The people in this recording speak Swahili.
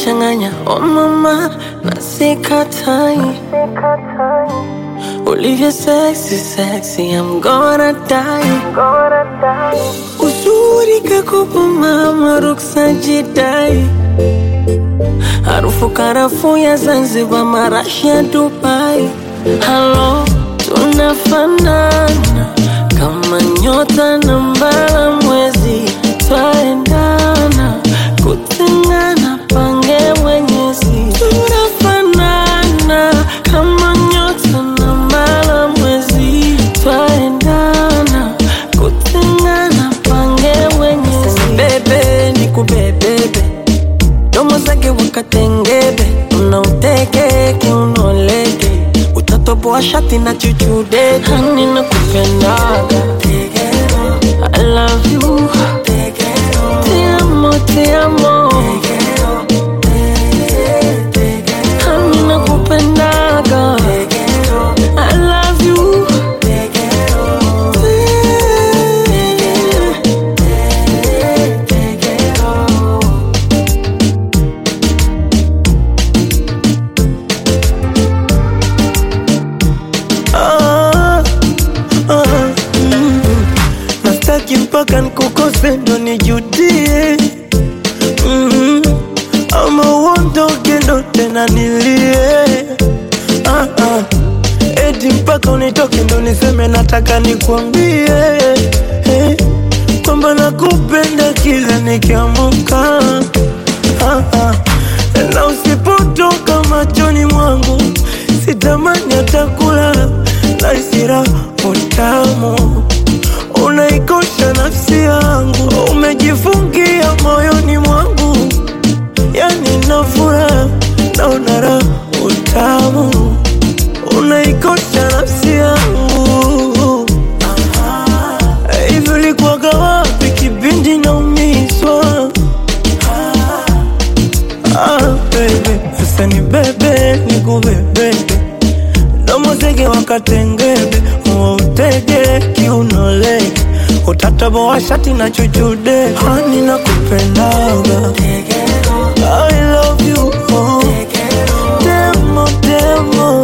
unanichanganya oh mama, na sikatai ulivyo sexy sexy, I'm gonna die. Uzuri kakupa mama, ruksa jidai, harufu karafuu ya Zanzibar, marashi ya Dubai. Halo, tunafanana kama nyota na mbala mwezi, twaendana kutengana, pange mwenyezi. Tunafanana kama nyota na mbala mwezi, twaendana kutengana, pange mwenyezi. Bebe ni kubebebe domo zake wakatengebe, unauteke kiunoleke, utatoboa shati na chuchude. Hani nakupendaga, I love you, te amo, te amo, hani nakupendaga, I love you. Ah, ah, mm. Nastaki mpaka nkukose ndo nijudie mm. Ama uondoke ndo tena nilie ah, ah. Eti mpaka unitoke ndo niseme nataka nikwambie eh, kwamba nakupenda kila nikiamuka ah, ah. Na usipotoka machoni mwangu sitamani hata kulala na isira utamu unaikosha nafsi yangu umejifungia moyoni mwangu yani nafura na unara utamu unaikosha nafsi yangu hivi ulikuwaga wapi kipindi naumizwa Ah, baby, sasa ni bebe ni kubebebe domo zege wakatengebe utege kiunolege utataboa shati na chuchude hani na kupendaga I love you oh. Demo, demo